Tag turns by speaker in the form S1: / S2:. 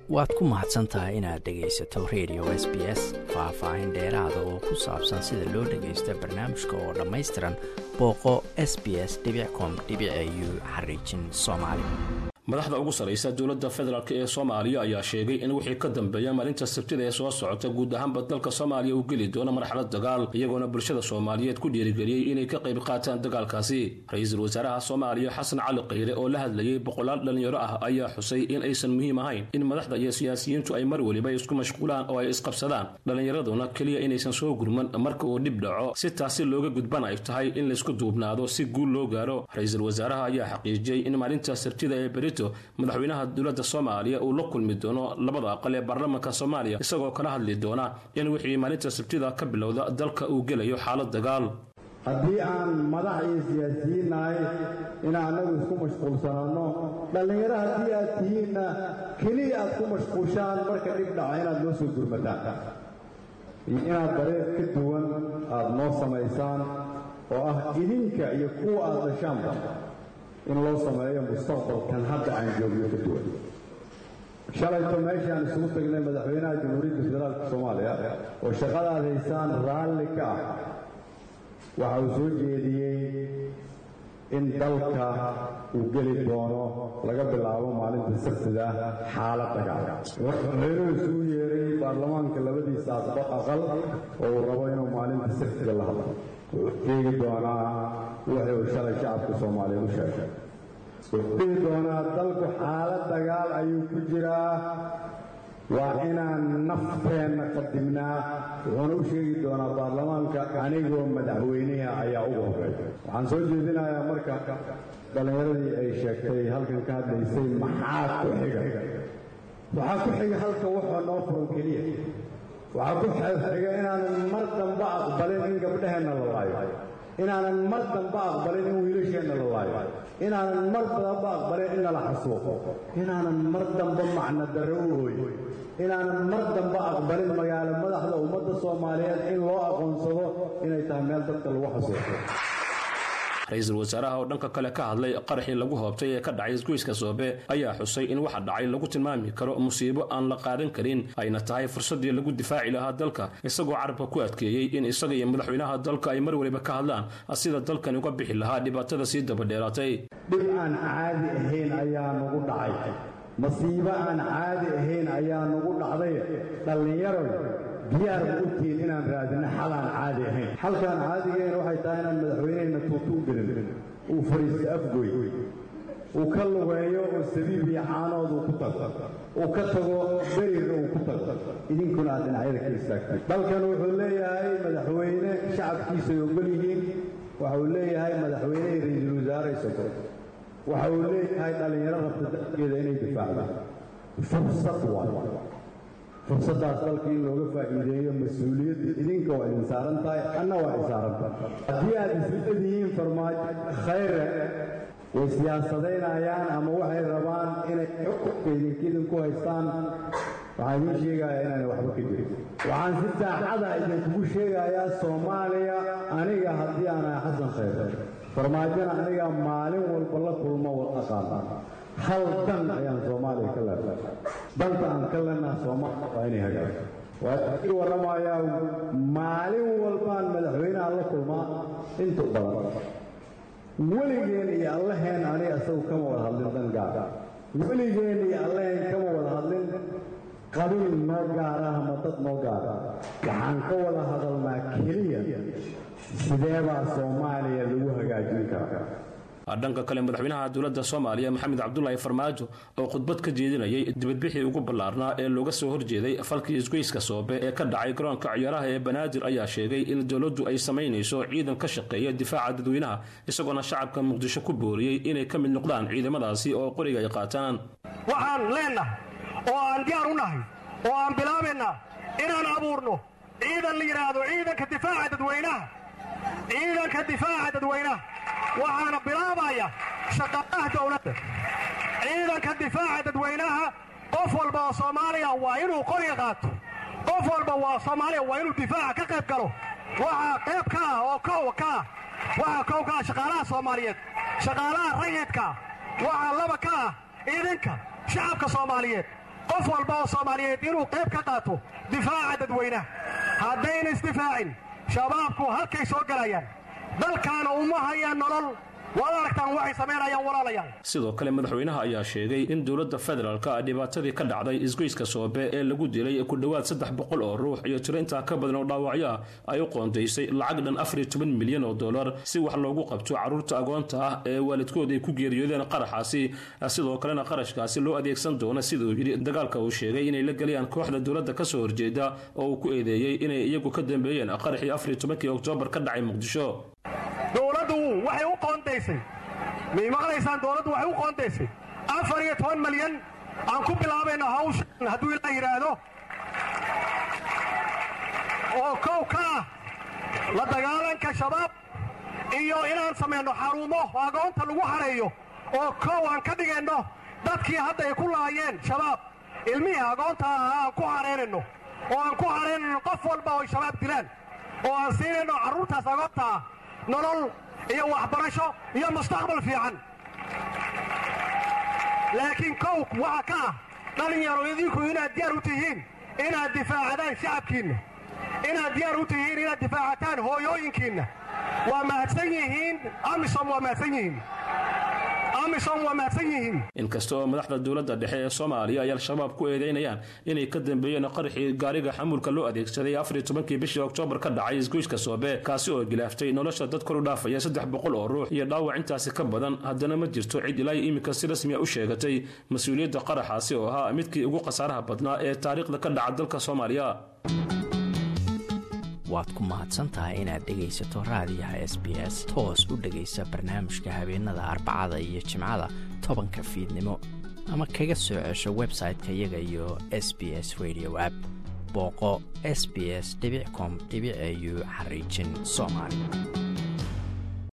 S1: waad ku mahadsan tahay inaad dhegaysato radio s b s faah-faahin dheeraada oo ku saabsan sida loo dhagaysto barnaamijka oo dhammaystiran booqo s b s com u xariijin soomaali
S2: madaxda ugu sarraysa dowladda federaalk ee soomaaliya ayaa sheegay in wixii ka dambeeya maalinta sabtida ee soo socota guud ahaanba dalka soomaaliya uu geli doono marxalad dagaal iyagoona bulshada soomaaliyeed ku dhiirigeliyey inay ka qayb qaataan dagaalkaasi ra-iisul wasaaraha soomaaliya xasan cali khayre oo la hadlayey boqolaal dhallinyaro ah ayaa xusay in aysan muhiim ahayn in madaxda iyo siyaasiyiintu ay mar weliba isku mashquulaan oo ay isqabsadaan dhallinyaraduna keliya inaysan soo gurman marka uu dhib dhaco si taasi looga gudban ay tahay in laysku duubnaado si guul loo gaaro ra-iisul wasaaraha ayaa xaqiijiyey in maalinta sabtida ee berito madaxweynaha dowladda soomaaliya uu la kulmi doono labada aqal ee baarlamaanka soomaaliya isagoo kala hadli doona in wixii maalinta sabtida ka bilowda dalka uu gelayo xaalad dagaal
S3: haddii aan madax iyo siyaasiyiin nahay inaan annagu isku mashquulsanaanno dhallinyaro haddii aad tihiinna keliya aad ku mashquushaan marka dhib dhaca inaad noo soo gurmataan iyo inaad dareer ka duwan aad noo samaysaan oo ah idinka iyo kuwa aad dhashaanba in loo sameeyo mustaqbalkan hadda aan joogno ka duwan shalayto meeshaan isugu tagnay madaxweynaha jamhuuriyadda federaalka soomaaliya oo shaqadaad haysaan raalli ka ah waxa uu soo jeediyey in dalka uu geli doono laga bilaabo maalinta sabtida xaalad dagaal madaxweynuhu isugu yeeray baarlamaanka labadiisa aqal oo uu rabo inuu maalinta sabtida la hadlo wuxuu sheegi doonaa wixii uu shalay shacabka soomaaliya u sheegay wuxuu dhihi doonaa dalku xaalad dagaal ayuu ku jiraa waa inaan nafteenna qadimnaa wuxuuna u sheegi doonaa baarlamaanka anigoo madaxweyniha ayaa ugu horreeya waxaan soo jeedinayaa marka dhallinyaradii ay sheegtay halkan ka hadlaysay maxaa ku xiga waxaa ku xiga halka waxaa noo furan keliya waxaa ku xiga inaanan mar damba aqbalin in gabdhaheenna la laayo inaanan mar damba aqbalin in wiilasheenna la laayo inaanan mar damba aqbalin in nala xasuuqo inaanan mar damba macno darro u hooyo inaanan mar damba aqbalin magaalo madaxda ummadda soomaaliyeed in loo aqoonsado inay tahay meel dadka lagu xasuuqo
S2: ra-iisul wasaaraha oo dhanka kale ka hadlay qaraxii lagu hoobtay ee ka dhacay isgoyska soobe ayaa xusay in waxa dhacay lagu tilmaami karo musiibo aan la qaadan karin ayna tahay fursaddii lagu difaaci lahaa dalka isagoo carabka ku adkeeyey in isaga iyo madaxweynaha dalka ay mar weliba ka hadlaan sida dalkani uga bixi lahaa dhibaatada sii dabadheeraatay
S3: dhib aan caadi ahayn ayaa nagu dhacay masiibo aan caadi ahayn ayaa nagu dhacday dhallinyaroy diyaar ma u tihiin inaan raadino xal aan caadi ahayn xalkaan caadigayn waxay tahay inaan madaxweyneheenna tuutu u gelin uu fadhiisto afgoy uu ka lugeeyo oo sabiib iyo caanood uu ku tago uu ka tago berirna uu ku tago idinkuna aad dhinacyada ka istaagtay dalkan wuxuu leeyahay madaxweyne shacabkiisa ay ogol yihiin waxa uu leeyahay madaxweyne iyo ra-iisul wasaare isago waxa uu leeyahay dhallinyaro rabta dalkeeda inay difaacdo fursad waay fursaddaas dalka in looga faa'iideeyo mas-uuliyadda idinka waa idin saaran tahay anna waa i saaran tahay haddii aad isleedihiin farmaajo khayre way siyaasadaynayaan ama waxay rabaan inay xukunka idinka idinku haystaan waxaan idiin sheegayaa inaanay waxba ka jirin waxaan si saaxada idinkugu sheegayaa soomaaliya aniga haddii aan ahay xasan khayre farmaajona aniga maalin walba la kulmo wad aqaana hal dan ayaan soomaaliya ka leenahay danta aan ka leenaha soomaaliya waa inay hagaagto waa ii warramayaa maalin walbaan madaxweynaha la kulmaa inta badan weligeen iyo allaheen aniga isagu kama wada hadlin dan gaara weligeen iyo allaheen kama wada hadlin qabiil noo gaara ama dad noo gaara waxaan ka wada hadalnaa keliya sideebaa soomaaliya lagu hagaajin karaa
S2: dhanka kale madaxweynaha dowladda soomaaliya maxamed cabdulaahi farmaajo oo khudbad ka jeedinayay dibadbixii ugu ballaarnaa ee looga soo horjeeday falkii isgoyska soobe ee ka dhacay garoonka ciyaaraha ee banaadir ayaa sheegay in dowladdu ay samaynayso ciidan ka shaqeeya difaaca dadweynaha isagoona shacabka muqdisho ku booriyey inay ka mid noqdaan ciidamadaasi oo qoriga ay qaataan
S4: waxaan leennahay oo aan diyaar u nahay oo aan bilaabaynaa inaan abuurno ciidan la yidhaahdo ciidanka difaaca dadweynaha ciidanka difaaca dadweynaha waxaana bilaabaya shaqaalaha dowladda ciidanka difaaca dadweynaha qof walba oo soomaaliya waa inuu qoriga qaato qof walba waa soomaaliya waa inuu difaaca ka qayb galo waxaa qayb ka ah oo kow ka ah waxaa kow ka ah shaqaalaha soomaaliyeed shaqaalaha rayidka waxaa laba ka ah idinka shacabka soomaaliyeed qof walba oo soomaaliyeed inuu qayb ka qaato difaaca dadweynaha haddayna isdifaacin shabaabku halkay soo gelayaan dalkaana uma hayaan nolol waad aragtaan waxay samaynayaan walaalayaal
S2: sidoo kale madaxweynaha ayaa sheegay in dowladda federaalka a dhibaatadii ka dhacday isgoyska soobe ee lagu dilay ku dhowaad saddex boqol oo ruux iyo tiro intaa ka badan oo dhaawacyo ah ay u qoondaysay lacag dhan afariyo toban milyan oo dollar si wax loogu qabto carruurta agoonta ah ee waalidkood ay ku geeriyoodeen qaraxaasi sidoo kalena qarashkaasi loo adeegsan doono siduu yidhi dagaalka uu sheegay inay la gelayaan kooxda dowladda ka soo horjeeda oo uu ku eedeeyey inay iyagu ka dambeeyeen qaraxii afariyo tobankii oktoobar ka dhacay muqdisho
S4: dowladdu waxay u qoondaysay may maqlaysaan dowladdu waxay u qoondaysay afar iyo toban malyan aan ku bilaabayno hawshan hadduu ilaa yidhaahdo oo kow ka ah la dagaalanka shabaab iyo inaan samayno xarumo agoonta lagu hareeyo oo kow aan ka dhigayno dadkii hadda ay ku laayeen shabaab ilmihii agoonta ahaa aan ku hareynayno oo aan ku hareynayno qof walba oo shabaab dilaan oo aan siinayno carruurtaas agoonta ah nolol iyo waxbarasho iyo mustaqbal fiican laakiin kow waxa ka ah dhallinyaro idinku inaad diyaar u tihiin inaad difaacadaan shacabkiinna inaad diyaar u tihiin inaad difaacataan hooyooyinkiinna waa mahadsan yihiin amisom waa mahadsan yihiin amisom waa mahadsan yihiin
S2: inkasta oo madaxda dowladda dhexe ee soomaaliya ay al-shabaab ku eedeynayaan inay ka dambeeyeen qaraxii gaariga xamuulka loo adeegsaday afariyo tobankii bishii oktoobar ka dhacay isgoyska soobe kaasi oo gilaaftay nolosha dad kor u dhaafaya saddex boqol oo ruux iyo dhaawac intaasi ka badan haddana ma jirto cid ilaa iminka si rasmiya u sheegatay mas-uuliyadda qaraxaasi oo ahaa midkii ugu khasaaraha badnaa ee taariikhda ka dhaca dalka soomaaliya
S1: waad ku mahadsantahay inaad dhegaysato raadiyaha s b s toos u dhegaysa barnaamijka habeenada arbacada iyo jimcada tobanka fiidnimo ama kaga soo cesho website-ka iyaga iyo s b s radio app booqo s b s com au xariijin soomaali